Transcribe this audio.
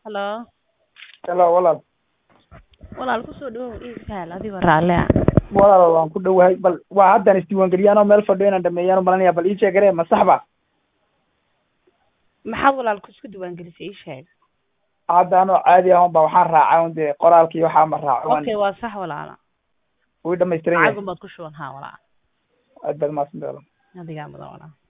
Hello. Hello walaal Walaal ku soo dhawow iisaal adigoo raalle ah. walaal waan ku dhowahay bal waa haddaan isdiiwaangeliyaan oo meel fadhiyo inaan dhameeyaan u malanaya bal ii sheegare ma sax ba Maxaad walaal ku isku diiwaangelisay ii sheeg. hadda anoo caadi ah unba waxaan raacay un dee qoraalkii waxaa ma raaco waan Okay, waa sax walaala. wuu dhamaystiran yahay Lacag baad ku shuban haa walaal. aad baad mahadsantahay walaal Adigaa mudan walaal.